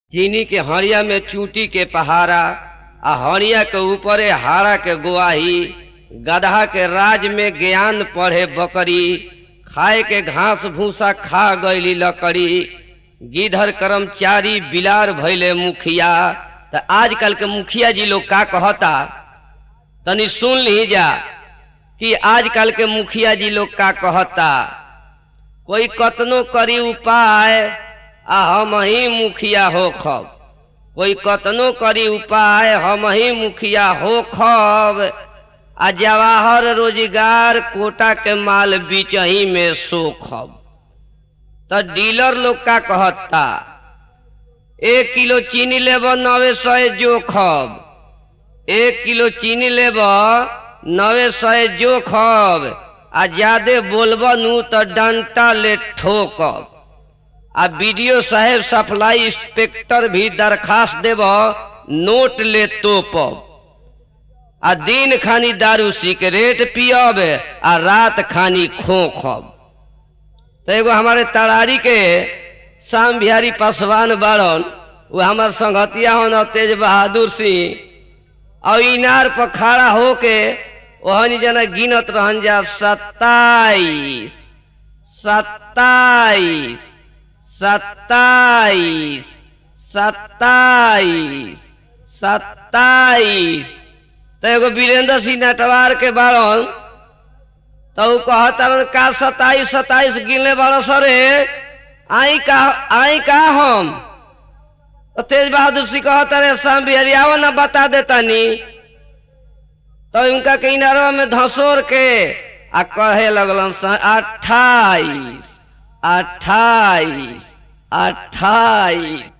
चीनी के हड़िया में चूटी के पहाड़ा आ हड़िया के ऊपरे हाड़ा के गुआही गदहा के राज में ज्ञान पढ़े बकरी खाए के घास भूसा खा गईली लकड़ी गिधर कर्मचारी बिलार भैले मुखिया त आजकल के मुखिया जी लोग का कहता तनी सुन ली जा कि आजकल के मुखिया जी लोग का कहता कोई कतनो करी उपाय आ हम ही मुखिया हो खब कोई कतनो करी उपाय हम ही मुखिया हो खब आ जवाहर रोजगार कोटा के माल बिचही में सोखब त डीलर लोग का कहता एक किलो चीनी लेब नवे सौ जोखब एक किलो चीनी लेब नवे सौ जोखब आ ज्यादे बोलब नु त डंटा ले ठोकब आ बीडीओ साहेब सप्लाई इंस्पेक्टर भी दरखास्त देब नोट ले तोपब आ दिन खानी दारू सिगरेट पियब आ रात खानी खोखब तो एगो हमारे तरारी के श्याम बिहारी पासवान बाड़न वो हमार संगतिया हन तेज बहादुर सिंह और इनार पर खड़ा होके ओहनी जना गिनत रहन जा सत्ताईस सत्ताईस सत्ताईस सत्ताईस सत्ताईस तो एगो वीरेंद्र सिंह नटवार के बाड़न तो ऊ कहता का सत्ताईस सत्ताईस गिनले बाड़ सरे आई का आई का हम तो तेज बहादुर सिंह कहता रे शाम बिहारी आवा ना बता देता नी तो उनका किनारा में धसोर के आ कहे लगलन अट्ठाईस अट्ठाईस अट्ठाईस